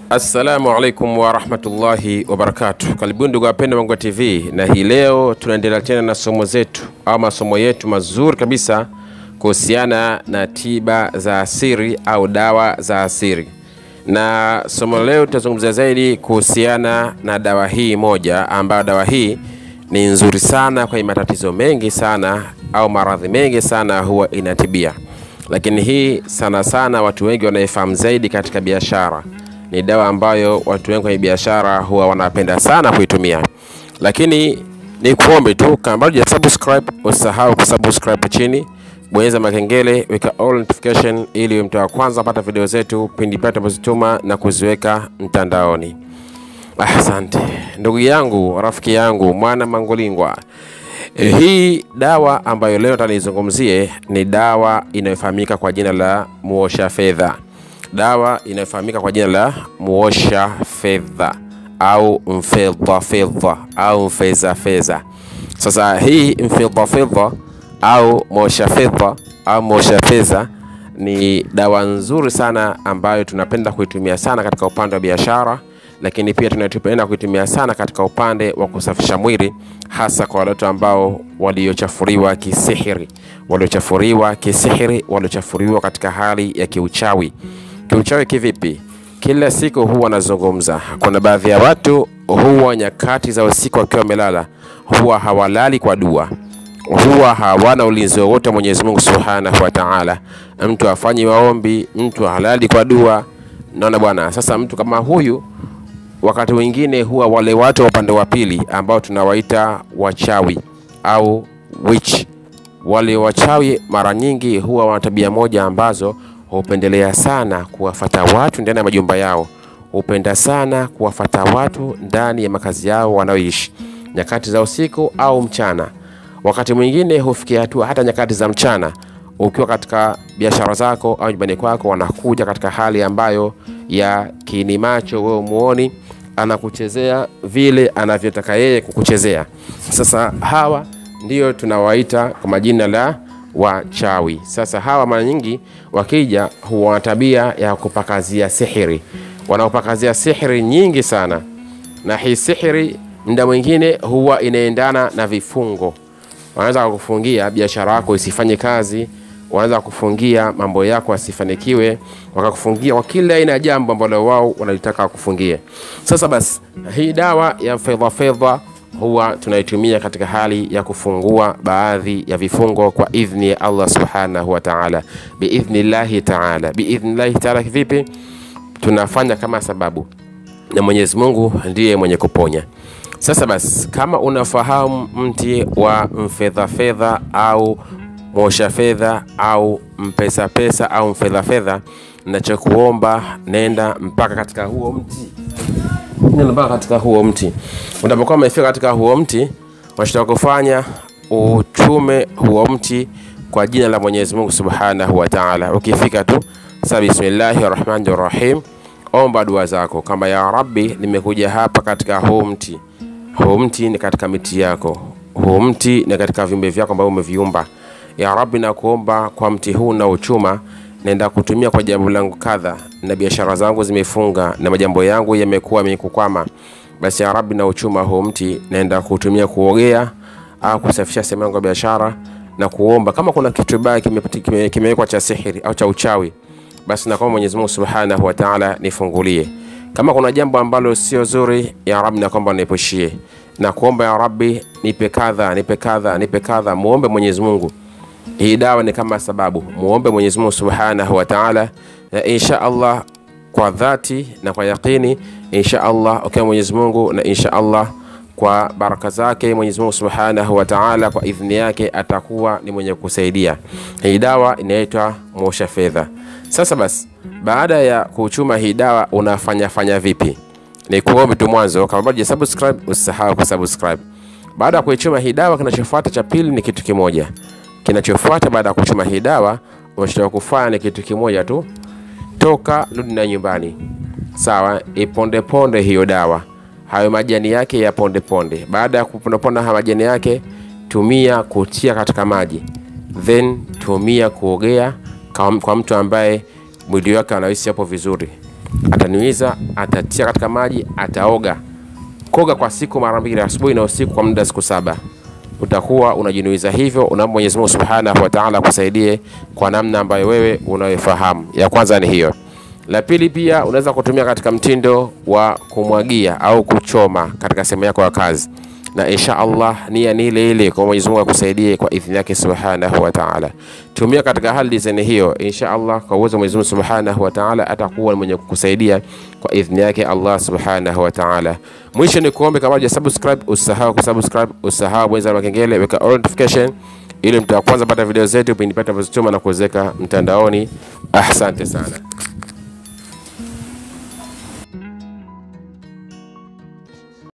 Assalamu alaikum warahmatullahi wabarakatuh. Karibuni ndugu wapendwa Mangwa TV, na hii leo tunaendelea tena na somo zetu au masomo yetu mazuri kabisa kuhusiana na tiba za asili au dawa za asili, na somo leo tutazungumzia zaidi kuhusiana na dawa hii moja, ambayo dawa hii ni nzuri sana kwa matatizo mengi sana au maradhi mengi sana huwa inatibia, lakini hii sana sana watu wengi wanaifahamu zaidi katika biashara ni dawa ambayo watu wengi kwenye biashara huwa wanapenda sana kuitumia, lakini ni kuombe tu kama bado hujasubscribe, usahau kusubscribe chini, bonyeza makengele, weka all notification ili mtu wa kwanza pata video zetu pindi pale tunapozituma na kuziweka mtandaoni. Asante ndugu yangu, rafiki yangu, mwana Mangolingwa. E, hii dawa ambayo leo tanizungumzie ni dawa inayofahamika kwa jina la muosha fedha dawa inayofahamika kwa jina la muosha fedha au mfedha fedha au mfeza fedha. Sasa hii mfedha fedha au muosha fedha au muosha fedha ni dawa nzuri sana ambayo tunapenda kuitumia sana katika upande wa biashara, lakini pia tunapenda kuitumia sana katika upande wa kusafisha mwili, hasa kwa watu ambao waliochafuliwa kisihiri, waliochafuliwa kisihiri, waliochafuliwa katika hali ya kiuchawi. Kiuchawi kivipi? Kila siku huwa nazungumza, kuna baadhi ya watu huwa nyakati za usiku wakiwa wamelala, huwa hawalali kwa dua, huwa hawana ulinzi wowote wa Mwenyezi Mungu Subhanahu wa Ta'ala. Mtu afanyi maombi, mtu halali kwa dua. Naona bwana. Sasa mtu kama huyu, wakati mwingine huwa wale watu wa upande wa pili ambao tunawaita wachawi au witch, wale wachawi mara nyingi huwa wana tabia moja ambazo hupendelea sana kuwafata watu ndani ya majumba yao, hupenda sana kuwafata watu ndani ya makazi yao wanaoishi nyakati za usiku au mchana. Wakati mwingine hufikia hatua hata nyakati za mchana, ukiwa katika biashara zako au nyumbani kwako, wanakuja katika hali ambayo ya kiini macho, wewe muoni, anakuchezea vile anavyotaka yeye kukuchezea. Sasa hawa ndio tunawaita kwa majina la wachawi. Sasa hawa mara nyingi wakija huwa na tabia ya kupakazia sihiri, wanaopakazia sihiri nyingi sana, na hii sihiri muda mwingine huwa inaendana na vifungo. Wanaweza kukufungia biashara yako isifanye kazi, wanaweza kufungia mambo yako yasifanikiwe, wakakufungia kwa kila aina ya jambo ambalo wao wanalitaka kufungie. Sasa basi, hii dawa ya fedha fedha huwa tunaitumia katika hali ya kufungua baadhi ya vifungo kwa idhni ya Allah subhanahu wa ta'ala, biidhnillahi ta'ala. Biidhnillahi ta'ala vipi? Tunafanya kama sababu, na Mwenyezi Mungu ndiye mwenye kuponya. Sasa basi, kama unafahamu mti wa mfedha fedha au mosha fedha au mpesa pesa au mfedha fedha, nachokuomba nenda mpaka katika huo mti nenda mpaka katika huo mti. Unapokuwa umefika katika huo mti, unachotaka kufanya uchume huo mti kwa jina la Mwenyezi Mungu Subhanahu wa Ta'ala. Ukifika tu sasa, bismillahir rahmanir rahim, omba dua zako kama ya Rabbi, nimekuja hapa katika huu mti. Huu mti ni katika miti yako, huu mti ni katika viumbe vyako ambavyo umeviumba. Ya Rabbi, nakuomba kwa mti huu na uchuma naenda kutumia kwa jambo langu kadha, na biashara zangu zimefunga na majambo yangu yamekuwa yamekukwama. Basi ya Rabbi, na uchuma huu mti naenda kutumia kuogea au kusafisha sehemu yangu ya biashara na kuomba, kama kuna kitu baya kimewekwa kime cha sihiri au cha uchawi, basi naomba Mwenyezi Mungu Subhanahu wa Ta'ala nifungulie. Kama kuna jambo ambalo sio zuri, ya Rabbi, naomba niepushie na kuomba, ya Rabbi, nipe kadha, nipe kadha, nipe kadha. Muombe Mwenyezi Mungu hii dawa ni kama sababu, muombe Mwenyezi Mungu Subhanahu wa Ta'ala, na insha Allah kwa dhati na kwa yaqini, insha Allah ukiwa okay, Mwenyezi Mungu na insha Allah kwa baraka zake Mwenyezi Mungu Subhanahu wa Ta'ala, kwa idhini yake atakuwa ni mwenye kusaidia. Hii dawa inaitwa muosha fedha. Sasa basi, baada ya kuchuma hii dawa unafanya fanya vipi? Ni kuombe tu mwanzo, kama bado hujasubscribe usisahau kusubscribe. Baada ya kuichuma hii dawa, kinachofuata cha pili ni kitu kimoja kinachofuata baada ya kuchuma hii dawa, unachotaka kufanya ni kitu kimoja tu, toka rudi na nyumbani, sawa. Iponde ponde hiyo dawa, hayo majani yake ya ponde ponde. Baada ya kupondaponda haya majani yake, tumia kutia katika maji, then tumia kuogea kwa mtu ambaye mwili wake anahisi hapo vizuri. atanuiza, atatia katika maji, ataoga. Koga kwa siku mara mbili, asubuhi na usiku, kwa muda wa siku saba utakuwa unajinuiza hivyo. Unaomba Mwenyezi Mungu Subhanahu wa Ta'ala akusaidie kwa namna ambayo wewe unayofahamu. Ya kwanza ni hiyo. La pili, pia unaweza kutumia katika mtindo wa kumwagia au kuchoma katika sehemu yako ya kazi, na insha Allah nia ni ile ile, kwa Mwenyezi Mungu akusaidie kwa idhini yake Subhanahu wa Ta'ala. Tumia katika hali design hiyo, insha Allah kwa uwezo wa Mwenyezi Mungu Subhanahu wa Ta'ala atakuwa mwenye kukusaidia kwa idhini yake Allah Subhanahu wa Ta'ala. Mwisho ni kuombe, kama huja subscribe, usahau kusubscribe, usahau bonyeza kengele, weka all notification ili mtu wa kwanza pata video zetu pindi pata tunapozituma na kuwezeka mtandaoni. Asante sana.